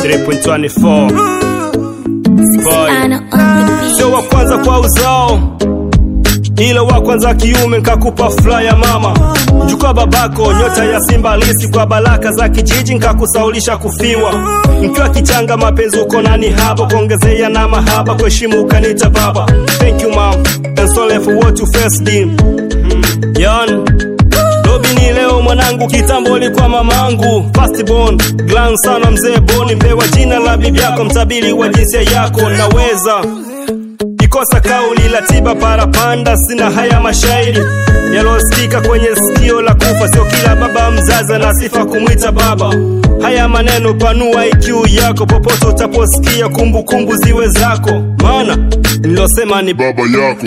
3.24 Boy. Anna on the beat. sio wa kwanza kwa uzao ila wa kwanza kiume nkakupa furaha ya mama mjukwa babako nyota ya simba lisi kwa baraka za kijiji nkakusaulisha kufiwa mkiwa kichanga mapenzi uko nani haba kuongezea na mahaba kuheshimu ukanita baba thank you mom and sorry for what you first did Yon Dobi ni leo mwanangu, kitambo ulikuwa mamangu. Firstborn, glan sana mzee Boni, mpewa jina la bibi yako, mtabiri wa jinsia yako. Naweza ikosa kauli la tiba parapanda, sina haya mashairi yalosikika kwenye sikio la kufa. Sio kila baba mzazi ana sifa kumwita baba. Haya maneno panua IQ yako, popote utaposikia kumbukumbu ziwe zako, maana nilosema ni baba yako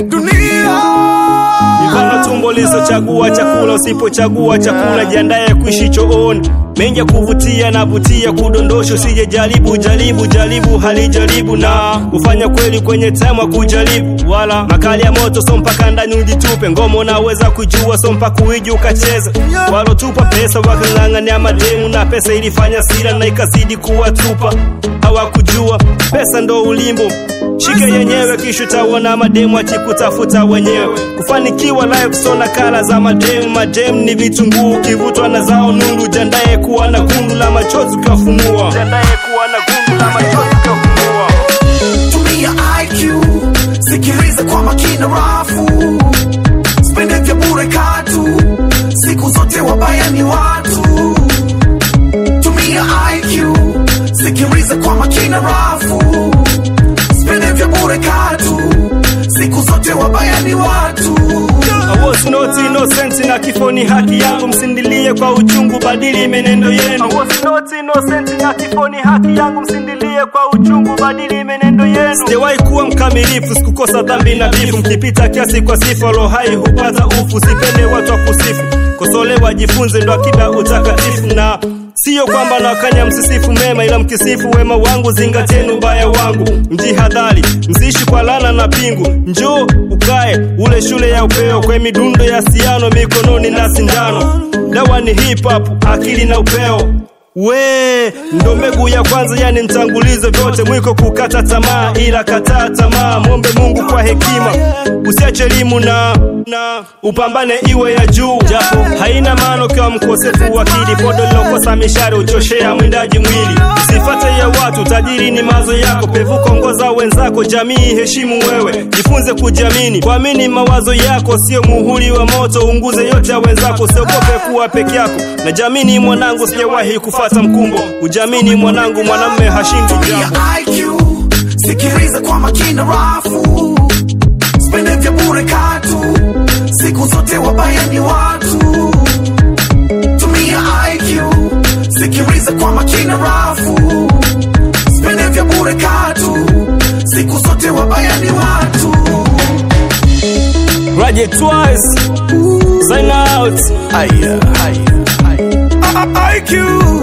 Mfano tumbo lisochagua chakula, usipochagua chakula jiandaye kuishi chooni. Mengi ya kuvutia na vutia kudondosha, usije jaribu jaribu jaribu halijaribu na ufanya kweli kwenye tema kujaribu, wala makali ya moto so mpaka ndani ujitupe. Ngoma unaweza kujua so mpaka uiji ukacheza, walotupa pesa wakang'ang'ania mademu na pesa ilifanya sira na ikazidi kuwatupa, hawakujua pesa ndo ulimbo shike yenyewe kisha utaona mademu akikutafuta wenyewe kufanikiwa live sona kala za mademu mademu ni vitunguu kivutwa na zao nundu jandaye kuwa na gundu la machozi ukafunua jandaye kuwa na gundu la machozi ukafunua tumia IQ, sikiliza kwa makini rafu, spende vya bure katu, siku zote wabaya ni watu. Tumia IQ, sikiliza kwa makini rafu, spende vya bure katu, siku zote wabaya ni watu. I was not innocent na kifo ni haki yangu, msindilie kwa uchungu, badili menendo yenu. I was not innocent na kifo ni haki yangu, msindilie kwa uchungu, badili menendo yenu. Sijawahi kuwa mkamilifu, sikukosa dhambi na bifu, mkipita kiasi kwa sifa, roho hai hupata ufu. Sipende watu wa kusifu, kosolewa, jifunze, ndo akida utakatifu na Siyo kwamba nakanya msisifu mema, ila mkisifu wema wangu, zingateni ubaya wangu. Mjihadhari, msiishi kwa lana na pingu. Njoo ukae ule shule ya upeo, kwe midundo ya siano mikononi na sindano. Dawa ni hip hop, akili na upeo we ndo mbegu ya kwanza, yani mtangulizo vyote, mwiko kukata tamaa, ila kataa tamaa, mwombe Mungu kwa hekima, usiache elimu na na upambane iwe ya juu, japo haina maana ukiwa mkosefu wa akili. Podo lilokosa mishare uchoshea mwindaji mwili, usifate ya watu, tajiri ni mazo yako, pevuka ongoza wenzako, jamii heshimu wewe, jifunze kujiamini, kuamini mawazo yako, sio muhuri wa moto, unguze yote ya wenzako, usiogope kuwa peke yako, na jamini mwanangu, sijawahi kufata mkumbo, ujamini mwanangu, mwanamme hashindi Tumia jambo. IQ, sikiliza kwa makini rafu, spende vya bure katu, siku zote wabaya ni watu. Tumia IQ, sikiliza kwa makini rafu, spende vya bure katu, siku zote wabaya ni watu. Raje twice, sign out. IQ,